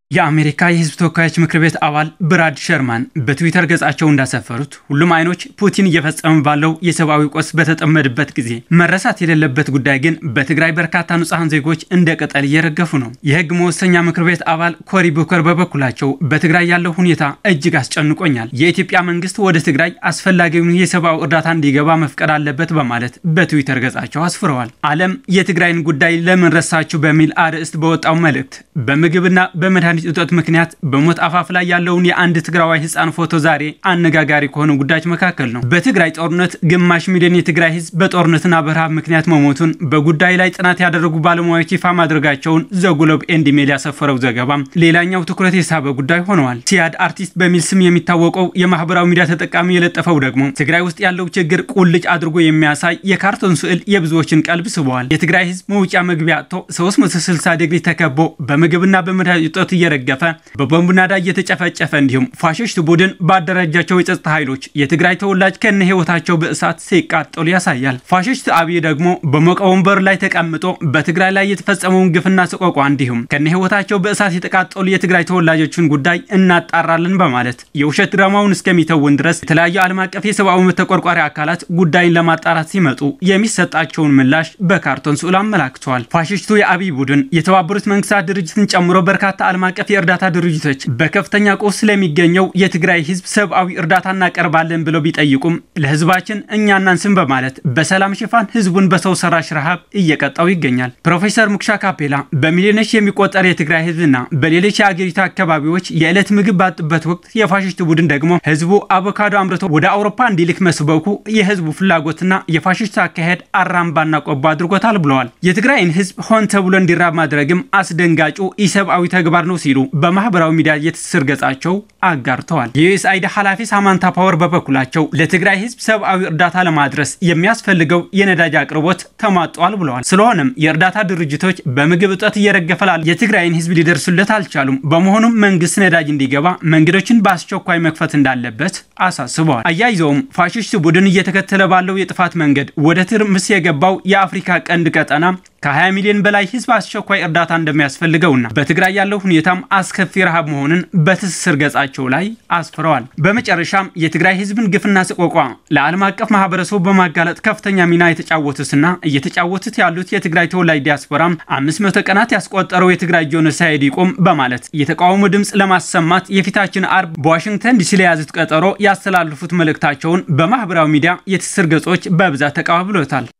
የአሜሪካ የሕዝብ ተወካዮች ምክር ቤት አባል ብራድ ሸርማን በትዊተር ገጻቸው እንዳሰፈሩት ሁሉም አይኖች ፑቲን እየፈጸሙ ባለው የሰብአዊ ቀውስ በተጠመድበት ጊዜ መረሳት የሌለበት ጉዳይ ግን በትግራይ በርካታ ንጹሐን ዜጎች እንደ ቅጠል እየረገፉ ነው። የሕግ መወሰኛ ምክር ቤት አባል ኮሪ ቡከር በበኩላቸው በትግራይ ያለው ሁኔታ እጅግ አስጨንቆኛል፣ የኢትዮጵያ መንግስት ወደ ትግራይ አስፈላጊውን የሰብአዊ እርዳታ እንዲገባ መፍቀድ አለበት በማለት በትዊተር ገጻቸው አስፍረዋል። ዓለም የትግራይን ጉዳይ ለምን ረሳችሁ በሚል አርዕስት በወጣው መልእክት በምግብና በመድኃኒት እጦት ምክንያት በሞት አፋፍ ላይ ያለውን የአንድ ትግራዋይ ህፃን ፎቶ ዛሬ አነጋጋሪ ከሆኑ ጉዳዮች መካከል ነው። በትግራይ ጦርነት ግማሽ ሚሊዮን የትግራይ ህዝብ በጦርነትና በረሃብ ምክንያት መሞቱን በጉዳዩ ላይ ጥናት ያደረጉ ባለሙያዎች ይፋ ማድረጋቸውን ዘጉሎብ ኤንድ ሜል ያሰፈረው ዘገባም ሌላኛው ትኩረት የሳበ ጉዳይ ሆነዋል። ሲያድ አርቲስት በሚል ስም የሚታወቀው የማህበራዊ ሚዲያ ተጠቃሚ የለጠፈው ደግሞ ትግራይ ውስጥ ያለው ችግር ቁልጭ አድርጎ የሚያሳይ የካርቶን ስዕል የብዙዎችን ቀልብ ስበዋል። የትግራይ ህዝብ መውጫ መግቢያ አጥቶ 360 ዲግሪ ተከቦ በምግብና በመድኃኒት እጦት እየረገፈ በቦምብ ናዳ እየተጨፈጨፈ እንዲሁም ፋሽስት ቡድን ባደራጃቸው የጸጥታ ኃይሎች የትግራይ ተወላጅ ከነ ህይወታቸው በእሳት ሲቃጠሉ ያሳያል። ፋሽስት አብይ ደግሞ በሞቀ ወንበር ላይ ተቀምጦ በትግራይ ላይ የተፈጸመውን ግፍና ሰቆቋ እንዲሁም ከነ ህይወታቸው በእሳት የተቃጠሉ የትግራይ ተወላጆችን ጉዳይ እናጣራለን በማለት የውሸት ድራማውን እስከሚተውን ድረስ የተለያዩ ዓለም አቀፍ የሰብአዊ መብት ተቆርቋሪ አካላት ጉዳይን ለማጣራት ሲመጡ የሚሰጣቸውን ምላሽ በካርቶን ስዕል አመላክተዋል። ፋሽስቱ የአብይ ቡድን የተባበሩት መንግስታት ድርጅትን ጨምሮ በርካታ ዓለም አቀፍ የእርዳታ ድርጅቶች በከፍተኛ ቀውስ ስለሚገኘው የትግራይ ህዝብ ሰብአዊ እርዳታ እናቀርባለን ብለው ቢጠይቁም ለህዝባችን እኛ እናንስም በማለት በሰላም ሽፋን ህዝቡን በሰው ሰራሽ ረሃብ እየቀጣው ይገኛል። ፕሮፌሰር ሙክሻ ካፔላ በሚሊዮኖች የሚቆጠር የትግራይ ህዝብና በሌሎች የአገሪቱ አካባቢዎች የዕለት ምግብ ባጡበት ወቅት የፋሽስት ቡድን ደግሞ ህዝቡ አቮካዶ አምርቶ ወደ አውሮፓ እንዲልክ መስበኩ የህዝቡ ፍላጎትና የፋሽስት አካሄድ አራምባና ቆቦ አድርጎታል ብለዋል። የትግራይን ህዝብ ሆን ተብሎ እንዲራብ ማድረግም አስደንጋጩ ኢሰብአዊ ተግባር ነው ሲሉ በማህበራዊ ሚዲያ የትስስር ገጻቸው አጋርተዋል። የዩኤስአይዲ ኃላፊ ሳማንታ ፓወር በበኩላቸው ለትግራይ ህዝብ ሰብአዊ እርዳታ ለማድረስ የሚያስፈልገው የነዳጅ አቅርቦት ተሟጧል ብለዋል። ስለሆነም የእርዳታ ድርጅቶች በምግብ እጦት እየረገፈላል የትግራይን ህዝብ ሊደርሱለት አልቻሉም። በመሆኑም መንግስት ነዳጅ እንዲገባ መንገዶችን በአስቸኳይ መክፈት እንዳለበት አሳስበዋል። አያይዘውም ፋሽስት ቡድን እየተከተለ ባለው የጥፋት መንገድ ወደ ትርምስ የገባው የአፍሪካ ቀንድ ቀጠና ከ20 ሚሊዮን በላይ ህዝብ አስቸኳይ እርዳታ እንደሚያስፈልገውና በትግራይ ያለው ሁኔታም አስከፊ ረሃብ መሆኑን በትስስር ገጻቸው ላይ አስፍረዋል። በመጨረሻም የትግራይ ህዝብን ግፍና ሰቆቋ ለዓለም አቀፍ ማህበረሰቡ በማጋለጥ ከፍተኛ ሚና የተጫወቱትና እየተጫወቱት ያሉት የትግራይ ተወላጅ ዲያስፖራም 500 ቀናት ያስቆጠረው የትግራይ ጄኖሳይድ ይቁም በማለት የተቃውሞ ድምፅ ለማሰማት የፊታችን አርብ በዋሽንግተን ዲሲ ለያዙት ቀጠሮ ያስተላልፉት መልእክታቸውን በማህበራዊ ሚዲያ የትስስር ገጾች በብዛት ተቀባብሎታል።